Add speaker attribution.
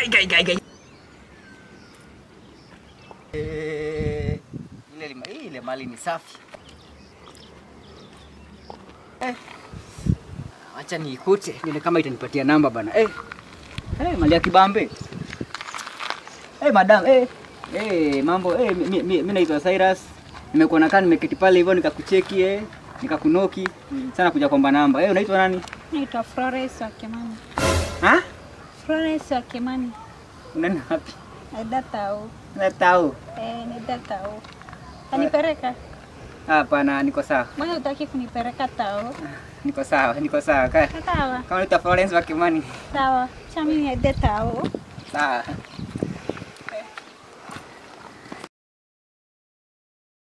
Speaker 1: gai gai gai gai. Eh, ile lima- ile mali ni safi. Eh. Acha niikute ile kama itanipatia namba bana. Eh. Eh, mali ya kibambe. Eh, madam, eh. Eh, mambo eh, mi, mi, mi, mi naitwa Cyrus. Nimekuona kama nimeketi pale hivyo nikakucheki eh, nikakunoki. Sana kuja kwamba namba. Eh, unaitwa nani?
Speaker 2: Naitwa Florence wa Kimani.
Speaker 1: Ha?
Speaker 2: Florence wa Kimani.
Speaker 1: Unaenda wapi?
Speaker 2: Naenda tao.
Speaker 1: Natao.
Speaker 2: Eh, naenda tao. Kanipeleka.
Speaker 1: Hapana, niko sawa.
Speaker 2: Mbona hutaki kunipeleka tao?
Speaker 1: Niko sawa, niko sawa. Ka-
Speaker 2: Sawa.
Speaker 1: Kama unaitwa Florence wa Kimani.
Speaker 2: Sawa. Cha mimi niende tao.
Speaker 1: Sawa.